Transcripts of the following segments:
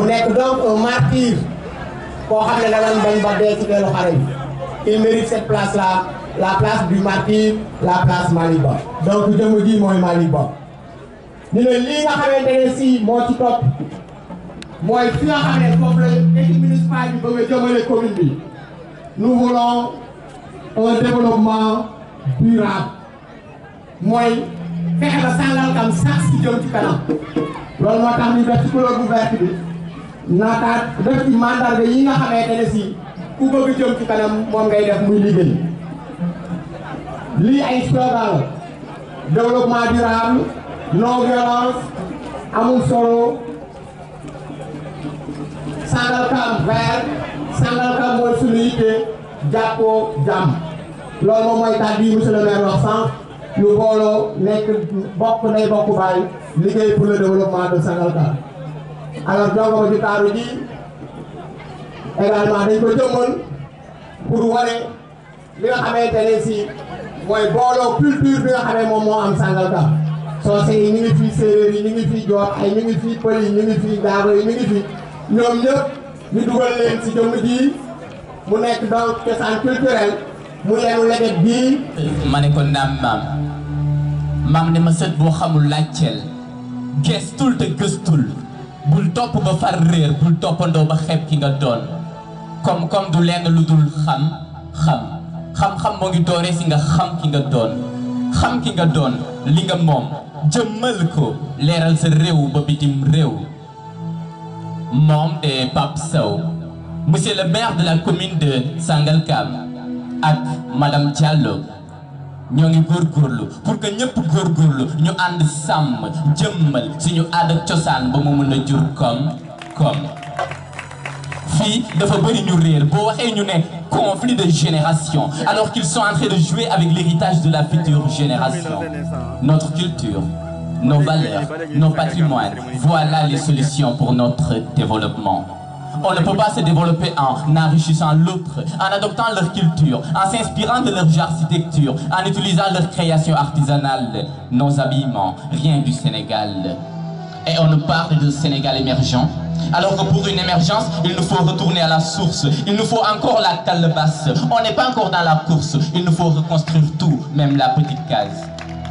nekk donc un martyr koo xam ne da nga bañ ba dee ci teelu xare bi il mérite cette place là la place du martyr la place Maliba donc jëmm ji mooy Maliba ñu ne lii nga xamante ne si moo ci topp mooy fi nga xam ne foofu la équipe municipale bi bëgg a jëmale commune bi nous voulons un développement durable mooy fexe ba Sangalkam sax si jëm ci kanam loolu moo tax ñu def ci couleur bu verte bi naataat def ci mandarga yi nga xamante ne si ku bëgg jëm ci kanam moom ngay def muy liggéey lii ay slogan la développement durable non violence amul solo Sangalkam vert Sangalkam mooy suñu yitte jàppoo jàmm loolu moom mooy kàddu yi monsieur le maire wax sànq ñu booloo nekk bokk nay bokk baay liggéey pour le développement de Sangalkam alors jongoma ji taaru ji également dañ ko jëmmal pour wane li nga xamante ne si mooy booloo culture bi nga xamee moom moo am Sangalkam soose yi ñu ngi fii séeréer yi ñu ngi fii joor ay ñu ngi fii pël yi ñu ngi fii gaago yi ñu ngi fii ñoom ñëpp ñu dugal leen si jëmm ji mu nekk donc cosaan culturel mu yenu leget bii ma ne ko naam maam maam ne ma sët boo xamul laajteel gestul te gëstul bul topp ba far réer bul toppandoo ba xeeb ki nga doon comme comme du lenn lu dul xam xam xam-xam moo ngi dooree si nga xam ki nga doon xam ki nga doon li nga moom jëmmal ko leeral sa réew ba bitim réew moom de Pape Sow monsieur le maire de la commune de Sangalkam ak madame Diallo ñoo ngi góorgóorlu pour que ñëpp góorgóorlu ñu ànd sàmm jëmmal suñu aada cosaan ba mu mën a jur comme comme fii dafa bëri ñu réer boo waxee ñu ne conflit de génération alors qu'ils sont en train de jouer avec l'héritage de la future génération notre culture nos valeurs nos patrimoines voilà les solutions pour notre développement on ne peut pas se développer en enrichissant l'autre, en adoptant leur culture, en s'inspirant de leur architecture, en utilisant leur création artisanale, nos habillements, rien du Sénégal. Et on nous parle de Sénégal émergent. Alors que pour une émergence, il nous faut retourner à la source. Il nous faut encore la calebasse. On n'est pas encore dans la course. Il nous faut reconstruire tout, même la petite case.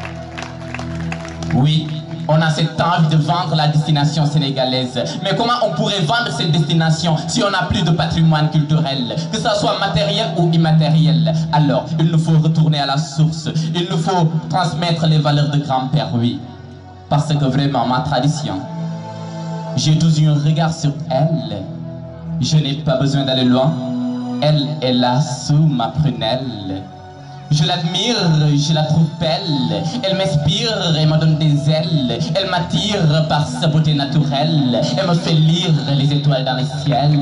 Oui, on a cette envie de vendre la destination sénégalaise. Mais comment on pourrait vendre cette destination si on n'a plus de patrimoine culturel, que ça soit matériel ou immatériel Alors, il nous faut retourner à la source. Il nous faut transmettre les valeurs de grand-père, oui. Parce que vraiment, ma tradition, j'ai toujours eu un regard sur elle. Je n'ai pas besoin d'aller loin. Elle est là sous ma prunelle. Je l'admire, je la trouve belle. Elle m'inspire et me donne des ailes. Elle m'attire par sa beauté naturelle. Elle me fait lire les étoiles dans le ciel.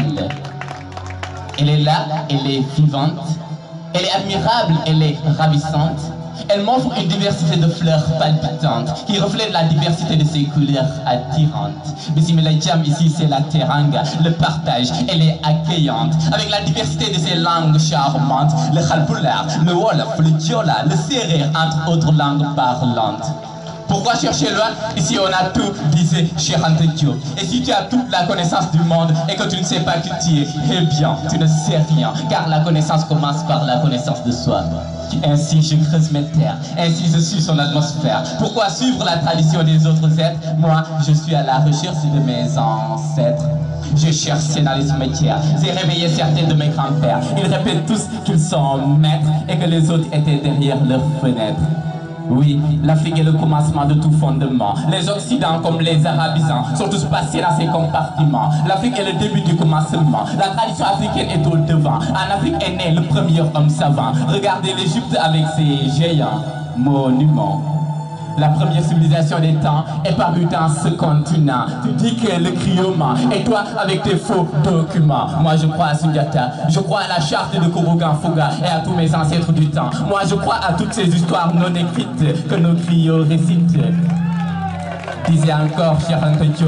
Elle est là, elle est vivante. Elle est admirable, elle est ravissante. Elle m'offre une diversité de fleurs palpitantes qui reflètent la diversité de ses couleurs attirantes. Bismillah Jam, ici c'est la teranga, le partage, elle est accueillante. Avec la diversité de ses langues charmantes, le khalpoulard, le wolof, le diola, le serrer, entre autres langues parlantes. Pourquoi chercher loin Ici on a tout, disait Cheikh Anta Diop. Et si tu as toute la connaissance du monde et que tu ne sais pas qui tu es, eh bien, tu ne sais rien. Car la connaissance commence par la connaissance de soi. Ainsi je creuse mes terres, ainsi je suis son atmosphère. Pourquoi suivre la tradition des autres êtres Moi, je suis à la recherche de mes ancêtres. Je cherche ces dans les cimetières. J'ai réveillé certains de mes grands-pères. Ils répètent tous qu'ils sont maîtres et que les autres étaient derrière leurs fenêtres. Oui, l'Afrique est le commencement de tout fondement. Les Occidents comme les Arabisants sont tous passés dans ces compartiments. L'Afrique est le début du commencement. La tradition africaine est au devant. En Afrique est né le premier homme savant. Regardez l'Égypte avec ses géants monuments. La première civilisation des temps est parue dans ce continent. Tu dis que le crioma et toi avec tes faux documents. Moi je crois à Sundiata, je crois à la charte de Kourougan Fouga et à tous mes ancêtres du temps. Moi je crois à toutes ces histoires non écrites que nos griots récitent. Disait encore Cheikh Anta Diop,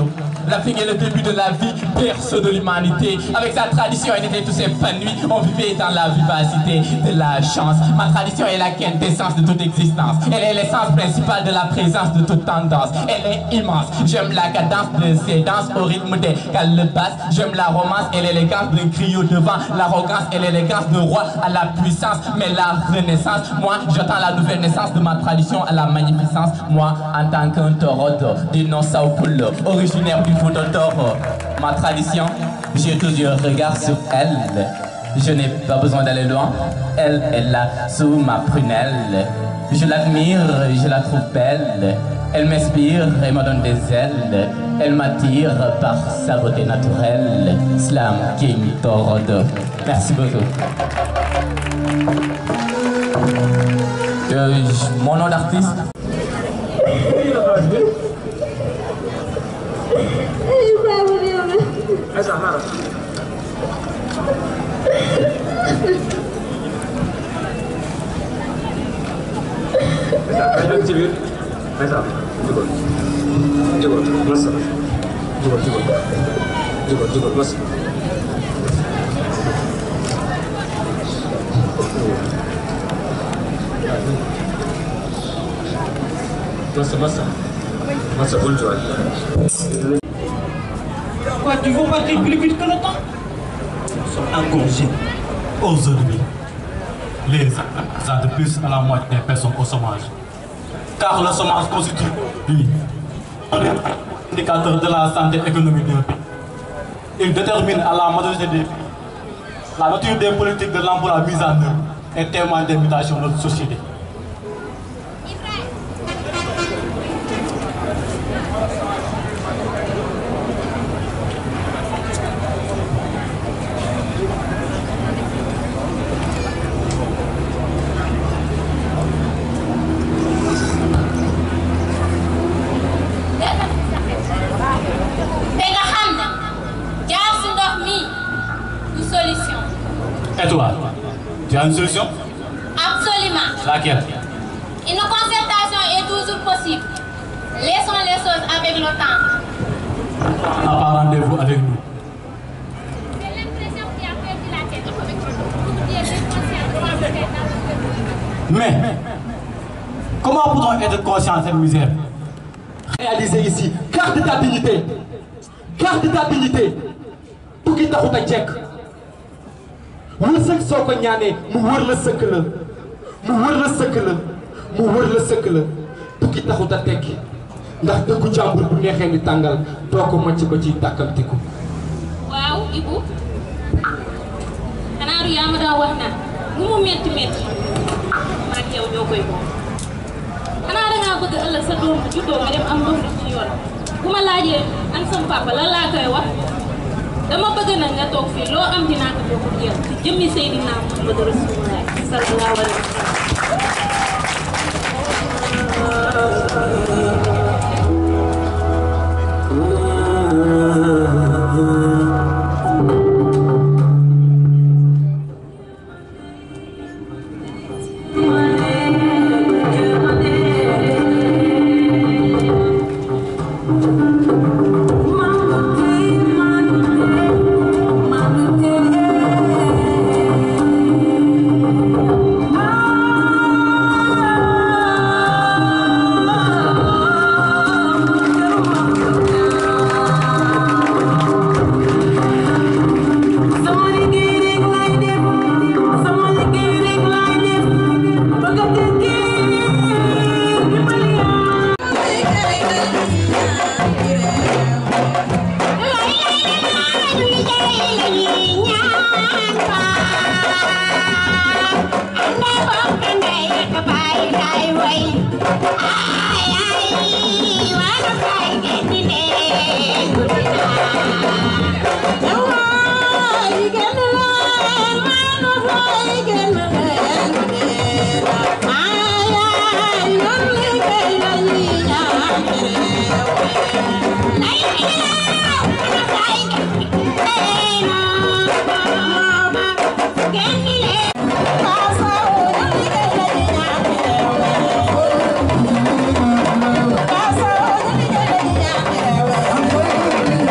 L'Afrique est le début de la vie, berceau de l'humanité. Avec sa tradition, elle était tous épanouie. On vivait dans la vivacité de la chance. Ma tradition est la quintessence de toute existence. Elle est l'essence principale de la présence de toute tendance. Elle est immense. J'aime la cadence de ses danses au rythme des calebasses. J'aime la romance et l'élégance d'un griot devant l'arrogance et l'élégance de roi à la puissance. Mais la renaissance, moi, j'attends la nouvelle naissance de ma tradition à la magnificence. Moi, en tant qu'un taureau du nom Sao Paulo, originaire du Fouta Toro, ma tradition, j'ai toujours un regard sur elle. Je n'ai pas besoin d'aller loin. Elle est là sous ma prunelle. Je l'admire, je la trouve belle. Elle m'inspire et me donne des ailes. Elle m'attire par sa beauté naturelle. Slam King Torodo. Merci beaucoup. Euh, j- mon nom d'artiste Kayak ci biir Aïssa jugal jugal masa jugal jugal jugal jugal masa masa masa masa bul jual Quoi, tu veux partir plus vite que le temps Nous sommes en congé. Aujourd'hui, les ans de plus à la moitié des personnes au chômage. Car le chômage constitue, lui, un indicateur de la santé économique d'un pays. Il détermine à la majorité des pays la nature des politiques de l'emploi mise en œuvre et témoigne des mutations de notre société. te nga xam ne jaar si ndox mi du solution Et toi, tu as une solution absolument Laquelle une concertation est toujours possible laissons les choses avec le temps n'a pas rendez-vous avec nous. j'ai l'impression qu'il a perdu la tête Il est inconscient. Mais, comment peut-on être conscient de cette misère Réaliser ici, garde ta dignité. Garde ta dignité. tukki taxut a jekk wërsëg soo ko ñaanee mu wër la sëkk la mu wër la sëkk la mu wër la sëkk la tukki taxut a tekki ndax dëkku jàmbur bu neexee ni tàngal doo ko màcc ba ciy tàkkamtiku waaw Ibu xanaa du yaa ma daan wax naan lu mu métti métti maag yow ñoo koy moom xanaa dangaa bëgg ëllëg sa doom bu juddoo nga dem am doom ci yoon bu ma laajee an sama papa lan laa koy wax dama bëgg nag nga toog fii loo am dinaa ko bokk ak yow ci jëmmi Seydina Muhammadu Rasulullah sallallahu alayhi wa sallam Thank you.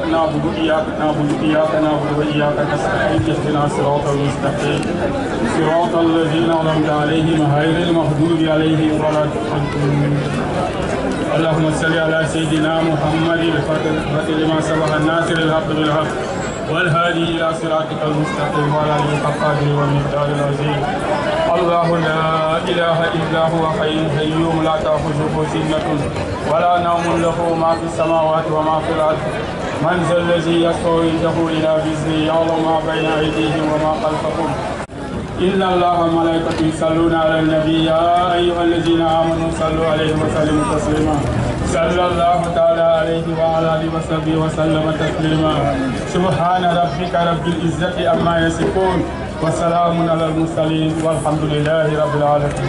نعبد إياك نعبد إياك نعبد وإياك نستعين اهدنا الصراط المستقيم صراط الذين أنعمت عليهم غير المغضوب عليهم ولا الضالين اللهم صل على سيدنا محمد الفاتح لما سبق الناصر الحق بالحق والهادي الى صراطك المستقيم وعلى اله القادر والمقدار العظيم الله لا اله الا هو حي قيوم لا تاخذه سنه ولا نوم له ما في السماوات وما في الارض من ذا الذي يشفع عنده الى باذنه يعلم ما بين ايديهم وما خلفهم إن الله وملائكته يصلون على النبي يا أيها الذين آمنوا صلوا عليه وسلموا تسليما صلى الله تعالى عليه وعلى آله وصحبه وسلم تسليما سبحان ربك رب العزة عما يصفون وسلام على المرسلين والحمد لله رب العالمين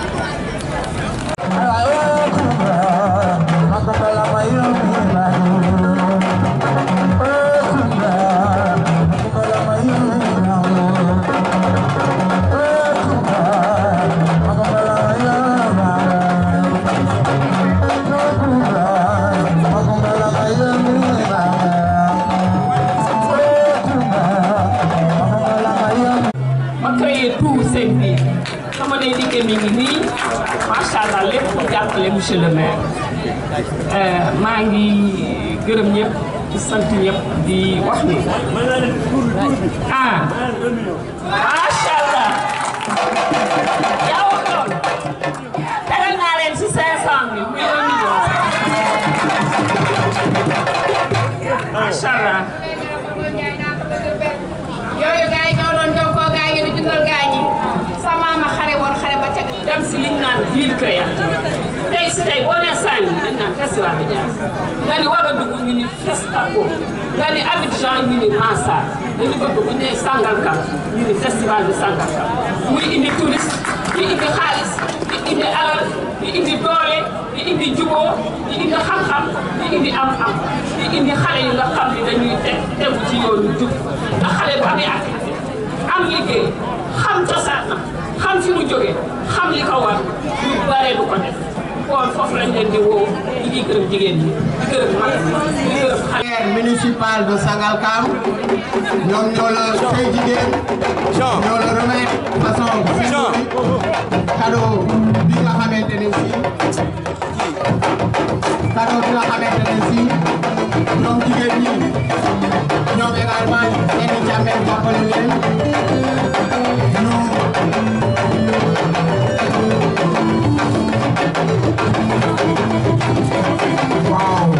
ma créé tout seen biir sama day liggéey mi ngi nii macha allah lépp pour jàppale monsieur le maire maa ngi gërëm ñëpp di sant ñëpp di wax ni ah macha allah yaa wax loolu tegal naa leen si 500 mille muy 1 million macha allah. yooyu gars yi ñoo doon jokkoo gars yi di dundal gars yi sa maama xare woon xare ba ca dem si liñ naan ville créative tey si tey boo nee Saint-Louis dañ naan festival bi Diass nga ni Ouagadougou ñu ni Festaco nga ni Abidjan ñu ni Mansar dañu bëgg bu ñu nee Sangalkam ñu ni festival de Sangalkam muy indi touriste di indi xaalis di indi alal di indi doole di indi juboo di indi xam-xam di indi am-am di indi xale yi nga xam ni dañuy teg tegu ci yoonu jub ndax xale bu amee activité am liggéey xam cosaanam xam fi mu jógee xam li ko war lu bare du ko def kon foofu lañ leen di woo di di gërëm jigéen ñi di gërëm mag ñi di gërëm xale maire municipal de Sangalkam ñoom ñoo la say jigéen ñoo la remettre façon symbolique cadeau bi nga xamante ne si cadeau bi nga xamante ne si ñoom jigéen ñi ñoom également seen i jàmbee jàppale leen ñu waaw.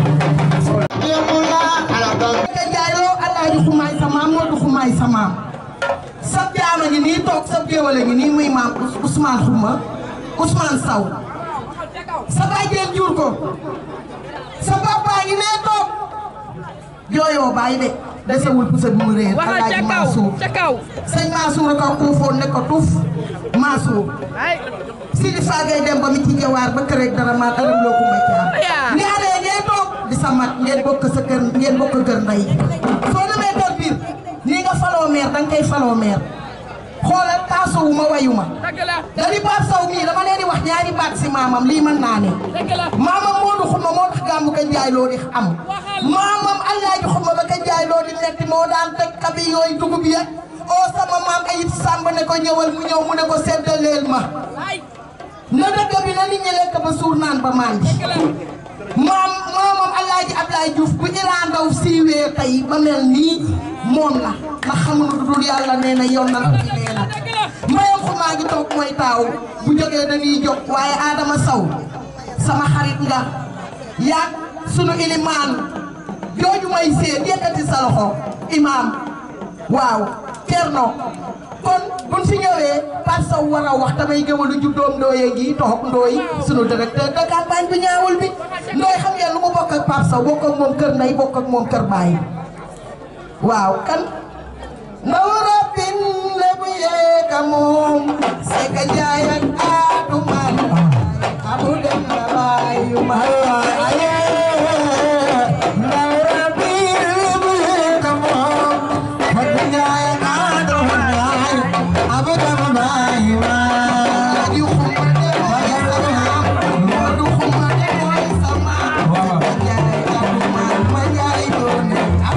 alors donc ka jaayloo alaaji xumaay sa maam Moodu xumaay sa maam sa jaama ngi nii toog sa géwale ngi nii muy maam Ousmane Xuma Ousmane Saw sa bàjjeen jur ko sa papa ngi nee toog jooyoo bàyyi de desewul pusa bi mu réer alaaji Mansour sëñ Mansour a ko kuufoon ne ko tuuf Mansour Sidi Fagay dem ba mi ci jawaar ba kër rek dara maa dara loo ko may caam ni alee ngeen toog di sa mat ngeen bokk sa kër ngeen bokk kër ndey soo demee toog biir nii nga faloo meer danga koy faloo meer xoolal taasowu ma wayu ma dali baat saw mii dama leen di wax ñaari baat si maamam lii mën naa ne maamam Moodu Xuma moo tax gàmmu ka jaay loo di am maamam Alaaji Xuma ba ka jaay loo di metti moo daan teg kabi yooyu dugub ya oo sama maam ayib sàmb ne ko ñëwal mu ñëw mu ne ko seddaleel ma na dëkk bi na nit ñi lekk ba suur naan ba màndi maam maamam Alaaji Ablaye Diouf bu Iran Ndaw siiwee tey ba mel nii moom la ndax xamuñu lu dul yàlla nee na yoon na ci nee na mbayam xumaa ngi toog mooy taaw bu jógee dañuy jóg waaye Adama Saw sama xarit nga yaag sunu ilimaan jooju may seet yëkkati sa loxo imaam waaw Cerno kon buñ fi ñëwee Pape Sow war a wax damay gëwalu juddoom ndooye ngi toog ndooy sunu directeur de campagne bi ñaawul bi ndooy xam ngeen lu mu bokk ak Pape Sow bokk ak moom kër ndey bokk ak moom kër baay waaw kan ndaw rabin lebu yeeka moom seka njaay ak aatu man abu dem na baayu ma aye ndaw rabin lebu yeeka moom seka njaay ak aatu man abu dem na baayu ma di xumade mooy sama Moodu xumade mooy sama seka njaay aatu man ma njaay doone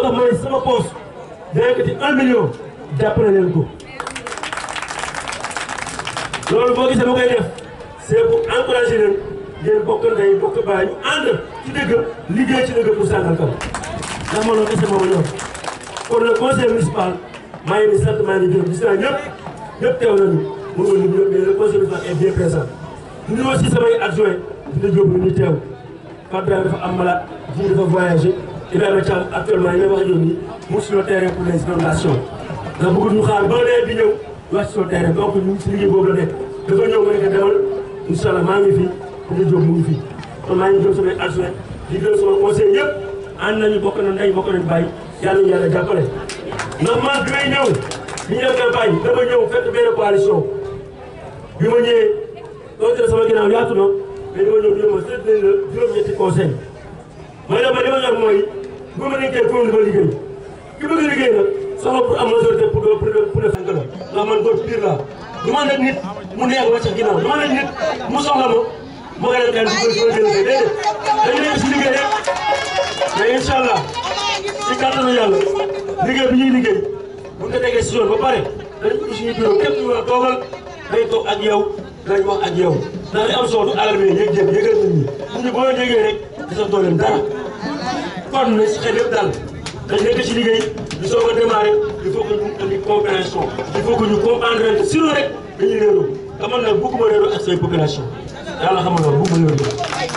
tax ma ne sama poche dana yëkkati un million jàppale leen ko loolu boo gisee ma koy def c'est pour encourager leen ngeen bokk ndey bokk baay ñu ànd ci dëgg liggéey ci dëgg pour Sangalkam ndax ma loolu kese moo ma ñor kon le conseil municipal maa ngi nii sant maa ngi gërëm gis naa ñëpp ñëpp teew nañu mun nga lim ñëpp mais le conseil municipal est bien présent ñu ngi aussi samay adjoint dina jóob ñu teew Fatou Ndiaye dafa am malade ji dafa voyagé Ibrahima Thiam actuellement yi may wax ak yow nii mu sur le terrain pour les inondations ndax bëggul ñu xaar ba nawet bi ñëw wàcc sur le terrain donc ñu ngi si liggéey boobu la nekk dafa ñëw ma ne ko demal incha allah maa ngi fi dina jóob mu ngi fi kon maa ngi gërëm samay adjoint di gërëm sama conseil yëpp ànd nañu bokk na ndey bokk nañu bàyyi yàlla ñu yàlla jàppale ndax man bi may ñëw bi ñu def campagne dama ñëw fekk benn coalition bi ma ñëwee donc sama ginnaaw yaatu na mais dama ñëw ñu ma seet nañ la juróom-ñetti conseil mooy la ma li ma ñor mooy bu ma nekkee commune ba liggéey ki bëgg a liggéey nag soxla pour am majorité pour pour pour def la ndax man góor pire laa du ma nekk nit mu neex ma ca ginnaaw du ma nekk nit mu soxla ma ma koy def kenn du ko jël déedéet dañu nekk si liggéey rek mais incha allah si kàttanu yàlla liggéey bi ñuy liggéey bu ñu ko tegee si yoon ba pare dañu ko suñu bureau képp ñu war a toogal dañu toog ak yow dañ wax ak yow ndax li am solo du alal bi yëg-yëg yëgal nit ñi nit ñi boo yëgee rek gisatoo leen dara kon na si xel yëpp daal dañ nekk ci liggéey di soog a démarré il faut que ñu andi compréhension il faut que ñu comprendre leen sinon rek dañuy réeroo te man nag bëgguma réeroo ak say population yàlla xam nga bëgguma réeroo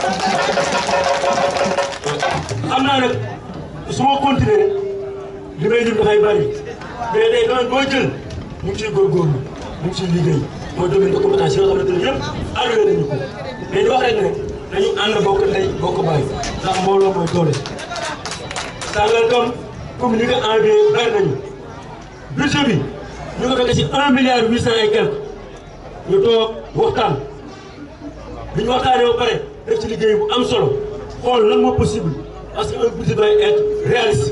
xam naa nag su ma continuer li may lim dafay bari mais tey domaine boo jël mu ngi ciy góorgóorlu mu ngi ciy liggéey mooy domaine de compétence yi nga xamante ne yëpp alloué nañu ko mais di wax rek ne dañu ànd bokk ndey bokk baay ndax mbooloo mooy doole Sangalkam comme ni nga envoyé bari nañu budget bi ñu ko fekk si un milliard huit cent et quelque ñu toog waxtaan bi ñu waxtaanee ba pare def ci liggéey bu am solo xool lan moo possible parce que un budget doit être réaliste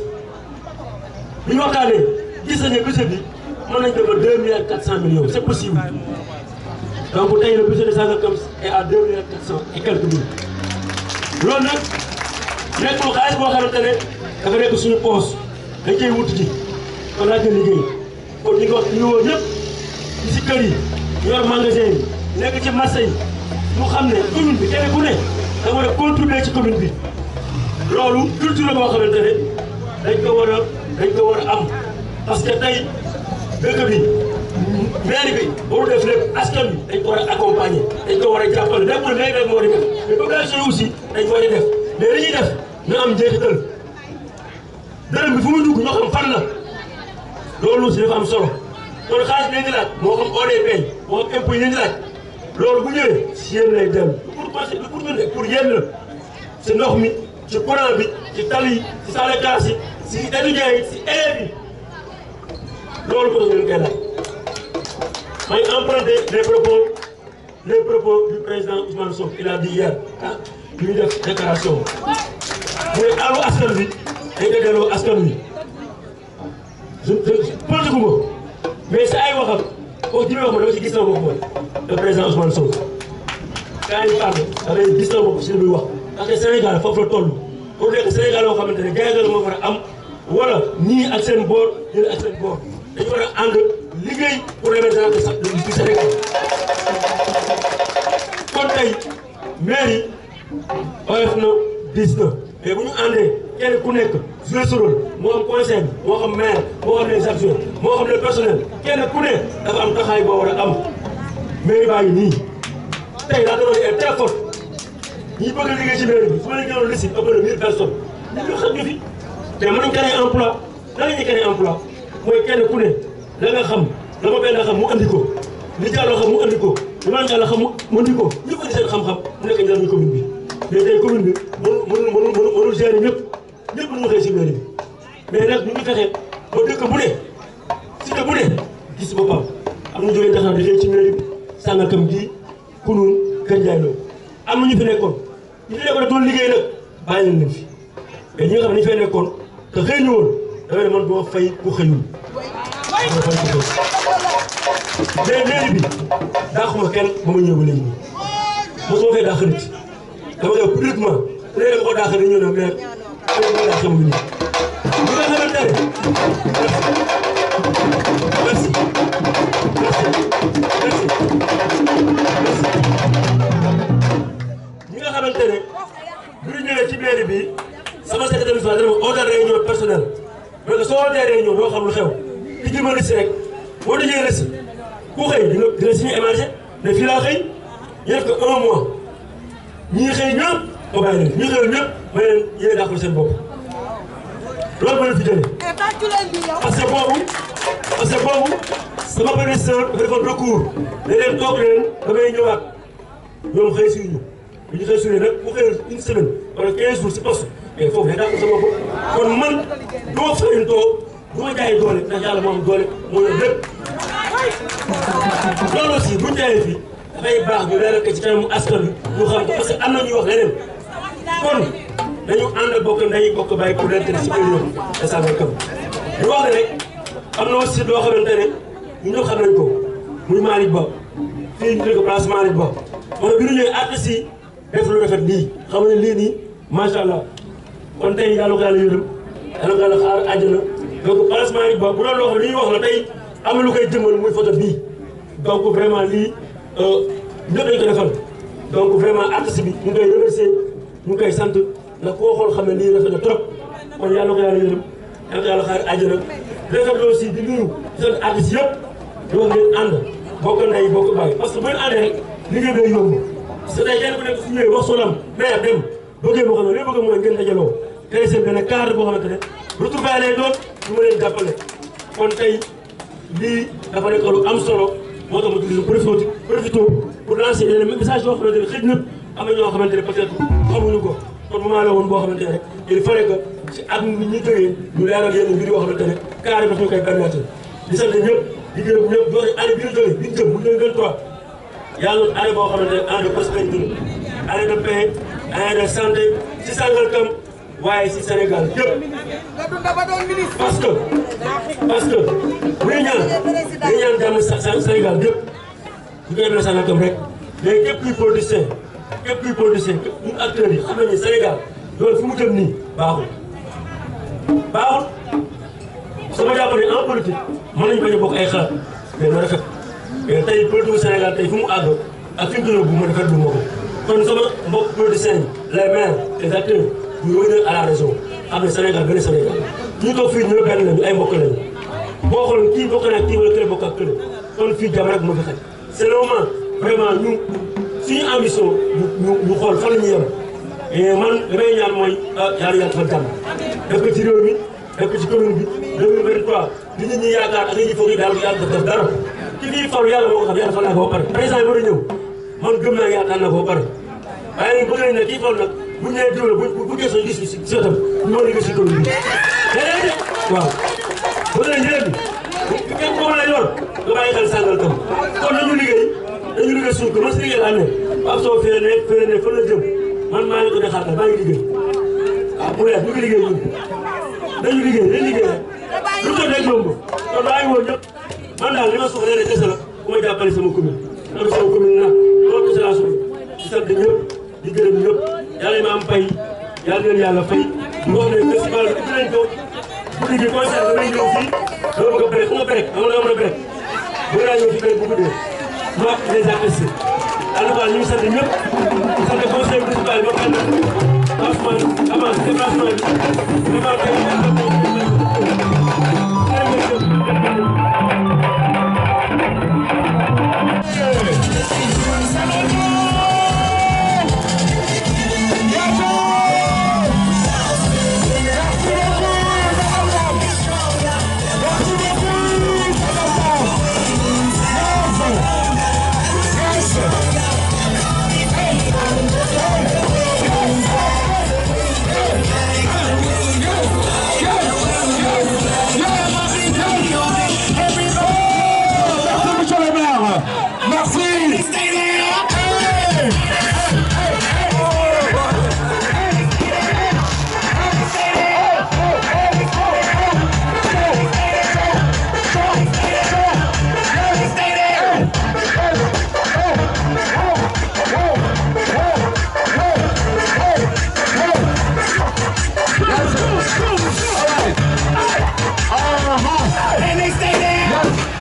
bi ñu waxtaanee gis nañu ne budget bi mën nañu dem ba deux milliards quatre cent millions c' est possible donc tey le budget de Sangalkam est à deux milliards quatre cent et quelques mille loolu nag nekkul xaalis boo xamante ne dafa nekk suñu poos dañ koy wut ji kon laaj na liggéey kon ñu ngi wax ñu woo ñëpp ci si kër yi yor magasin yi nekk ci marché yi mu xam ne commune bi kenn ku ne da war a contribuer ci commune bi loolu culture la boo xamante ne dañ ko war a dañ ko war a am parce que tey dëkk bi maire bi warul def lépp askan bi dañ ko war a accompagner dañ ko war a jàppale nekkul maire bi moo di def mais population yi aussi dañ ko war a def mais li ñuy def na am njeexital dërëm bi fu mu dugg ñoo xam fan la loolu aussi dafa am solo kon xaalis bi ngeen di laaj moo xam ODP moo xam impôt yi ngeen di laaj loolu bu ñëwee si yéen lay dem pour conseil pour ñun de pour yéen la si ndox mi ci courant bi ci tali yi ci salle de classe yi si étudiants yi si élèves yi loolu ko ngeen koy laaj may emprunté les propos les propos du président Ousmane Sonko il a dit hier ah bi ñu def déclaration mu ne àllu askan wi dañ koy delloo askan wi je je politique ma mais sa ay waxam kooku ji may wax ma dama si gis na bopp mooy le président Ousmane Sonko quand il parle dafay gis na bopp si li muy wax parce que Sénégal foofu la toll pour nekk Sénégal yoo xamante ne gàllankoor moo war a am wala ñii ak seen boor ñii ak seen boor dañu war a ànd liggéey pour l'émergence du Sénégal kon tey mairie oyof na diis na mais bu ñu àndee kenn ku nekk joué sa rôle moo xam conseil moo xam maire moo xam les adjoints moo xam le personnel kenn ku ne dafa am taxaay boo war a am mairie baa ngi nii tey la demande est très forte ñi bëgg a liggéey ci mairie bi su ma leen gënoon liste ëpp na mille personnes ñu xam ñu fi te mën nañ créer emploi lan la ñuy créer emploi mooy kenn ku ne la nga xam la ma benn xam mu andi ko li jàlloo xam mu andi ko li ma jàll xam mu andi ko ñu andi seen xam-xam mu nekk njëriñu commune bi mais tey commune bi mënul mënul mënul mënul gérer ñëpp ñëpp mënul xëy si mairie bi mais nag ñu ngi fexe ba dëkk bu ne cité bu ne gis boppam am na jógee Dakar di xëy ci mairie bi Sangalkam gi Kounoune Kër Ndiaye Lo am na ñu fi nekkoon ñu fi nekkoon doon liggéey nag bàyyi leen leen fi mais ñi nga xam ne ñu fay nekkoon te xëy ñu woon dafay ne man doo fay ku xëyul doo fay ku xëyul mais mairie bi daaxuma kenn ba ma ñëw ba léegi nii mosuma fee daax nit dama koy publiquement ku ne dama ko daax ni ñëw na maire ma daax mu nii ñi nga xamante merci merci ñi nga xamante ne bu ñu ñëwee ci mairie bi sama secrétaire municipal dana ma ootal réunion personnel mais que soo wootee réunion doo xam lu xew li ci ma rësi rek boo dajee rësi ku xëy dina dina signé émargé ne fii laa xëy ñu def ko un mois ñii xëy ñëpp ma bàyyi leen ñii xëy ñëpp ma leen yéen dàqul seen bopp loolu moo leen fi jëlee parce que boobu parce que boobu sama benn sœur dafa defoon recours ne leen toog leen damay ñëwaat ñoom xëy si ñu bu ñu xëy si nag bu xëy une semaine wala 15 jours si poste mais foofu day dàqul sa bopp kon man du ma fay toog du ma jaay doole ndax yàlla moo am doole moo yor lépp loolu aussi bu ñu jaayee fii dafay baax ñu leeral ko ci kanamu askan wi ñu xam ko parce que am na ñuy wax leneen kon dañu ànd bokk ndey bokk bàyyi pour l'intérêt supérieur de Sangalkam ñu wax ne rek am na aussi loo xamante ne ñu ñëpp xam nañ ko muy Malick Ba fii ñu tuddee ko place Malick Ba moo tax bi ñu ñëwee artistes yi def lu rafet lii xam nga ne lii nii macha allah kon tey yàlla ko yàlla yërëm yàlla ko yàlla xaar àjjana donc place Malick Ba bu doon loo xam ne li ñuy wax la tey am na lu koy jëmal muy photo bii donc vraiment lii ñëpp dañu ko defal donc vraiment artiste bi ñu ngi koy remercier ñu ngi koy sant ndax koo xool xam ne lii rafet na trop kon yàlla ko yàlla yërëm yàlla ko yàlla xaar àjjana rafetlu aussi di nuyu seen artiste yëpp di wax ngeen ànd bokk ndey bokk bàyyi parce que bu ngeen àndee rek liggéey day yomb parce que tey kenn ku nekk su ñëwee wax solam maire dem bëggee moo xam ne li bëgg mooy ngeen dajaloo tey seen benn cadre boo xamante ne retrouvailles lay doon ñu ma leen jàppale kon tey lii dafa nekk lu am solo moo tax ma tudd profité profité pour lancer yeneen message yoo xamante ne xëj na am na ñoo xamante ne peut-être xamuñu ko kon moment la woon boo xamante ne rek il fallait que ci at mi ñu jógee ñu leeral yenn mbir yoo xamante ne carré daf ñu koy permettre di sant ñëpp di gërëm ñëpp doole année bi ñu jógee bi ñu jëm bu ñu 23 yàlla année boo xamante ne année de prospérité année de paix année de santé ci Sangalkam waaye si Sénégal yëpp parce que parce que bu ñu ñaan bu ñu ñaan jàmm sa Sénégal yëpp bu ñu yemee Sangalkam rek mais képp kuy politicien képp kuy politicien képp ñun acteurs yi xam nañu Sénégal loolu fu mu jëm nii baaxul baaxul sama jàpp ne en politique mën nañu bañ a bokk ay xalaat mais na rafet mais tey politique Sénégal tey fu mu àgg ak fi mu ko bu ma defar du ma ko kon sama mbokk politiciens yi les maires les acteurs ñu revenir à la raison xam ne Sénégal benn Sénégal ñu toog fii ñu benn lañu ay mbokk lañu boo xooloon kii bokk na kii wala kële bokk ak kële kon fii jàmm rek moo fi xaj c'est le moment vraiment ñu suñu ambition ñu ñu xool fan la ñuy yem et man li may ñaan mooy ah yàlla yàlla defal jàmm def ko ci réew mi def ko ci commune bi 2023 li nit ñi yaakaar ak li ñuy foog yi daal yàlla def dara ki fii falu yàlla moo ko xam yàlla fal naa ko ba pare président yi war a ñëw man gëm naa yaakaar naa ko ba pare waaye nag bëgg nañ ne kii fal nag bu ñu nee diw la bu bu gëstoo gis si si wetam ñu mën a liggéey si commune bi léeg-léeg waaw bëgg nañ njëriñ bi kenn ko mën a yor nga bàyyi xel Sangalkam kon nañu liggéey dañu liggéey suñu ko man si liggéey laa ne Pape Sow fee ne fee ne fan la jëm man maa ngi ko de xaaral maa ngi liggéey waaw bu leer ñu ngi liggéey ñun dañu liggéey dañu liggéey rek lu ko dégg yomb kon maa ngi woon ñëpp man daal li ma soxla rek kese la ku ma jàppale sama commune am sama commune nag loolu kese laa soxla di sant ñëpp di gërëm ñëpp yàlla ma am fay yàlla leen yàlla fay ñu wax ne festival bi dinañ ko guddi gi concert damay ñëw fii dama bëgg a break xam nga break xam nga dama mën a break bëgg naa ñëw fii kay bu guddee ma les artistes en tout cas ñu ngi sant ñëpp di sant conseil municipal bi ba xam ne franchement avant déplacement bi vraiment